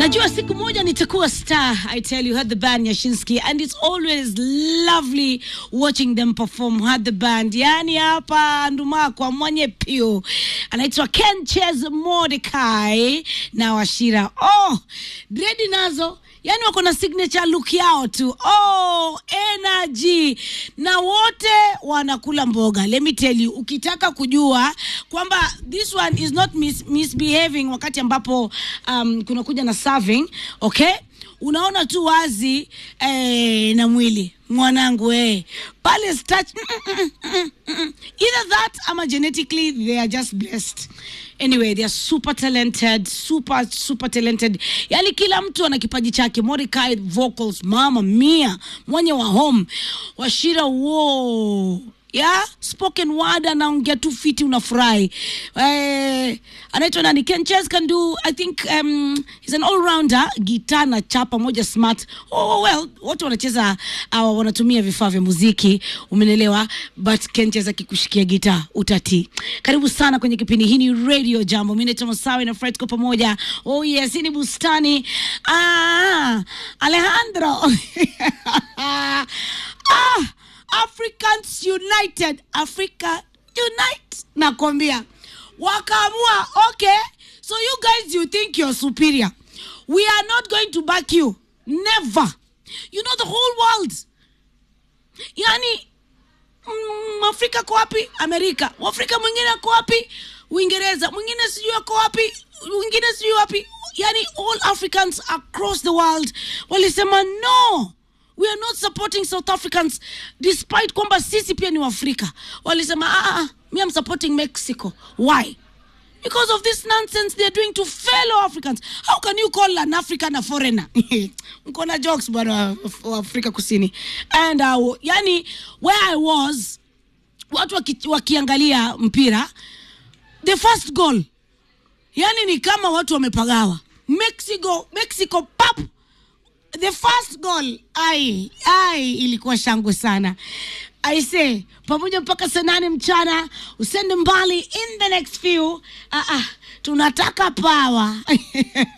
najua siku moja nitakuwa star i tell you had the band yashinsky and it's always lovely watching them perform had the band yani hapa ndumakwa mwenye pio anaitwa ken ches mordecai na washira oh dredi nazo yani wako na signature look yao tu oh energy na wote wanakula mboga let me tell you ukitaka kujua kwamba this one is not mis misbehaving wakati ambapo um, kunakuja na serving okay unaona tu wazi eh, na mwili mwanangu eh. pale starch, mm, mm, mm, mm, mm. either that ama genetically they are just blessed anyway they are super talented super super talented yani kila mtu ana kipaji chake mordecai vocals mama mia mwenye wa home washira wo ya spoken word anaongea tu fiti unafurahi eh, anaitwa nani ken ches can do i think um, he's an all rounder gitaa na chapa moja smart oh, well wote wanacheza uh, wanatumia vifaa vya muziki umenelewa but ken ches akikushikia gitaa utati karibu sana kwenye kipindi hii ni radio jambo mi naitwa masawe na fred kwa pamoja oh yes hii ni bustani ah, alejandro ah, Africans United, Africa Unite. Nakwambia wakaamua, okay, so you guys you think you're superior. We are not going to back you. Never. You know the whole world. Yani mm, Afrika ko wapi? Amerika. Mwafrika mwingine ako wapi? Uingereza. Mwingine sijui ako wapi? Mwingine sijui wapi? Yani all Africans across the world walisema no we are not supporting south africans despite kwamba sisi pia ni waafrika walisema ah, ah, me am supporting mexico why because of this nonsense they're doing to fellow africans how can you call an african a foreigner mko na jokes bwana wa afrika kusini and uh, yani where i was watu waki, wakiangalia mpira the first goal yani ni kama watu wamepagawa mexico mexico pap the first goal ai ai ilikuwa shangwe sana i say pamoja mpaka saa nane mchana usende mbali in the next few uh, uh, tunataka power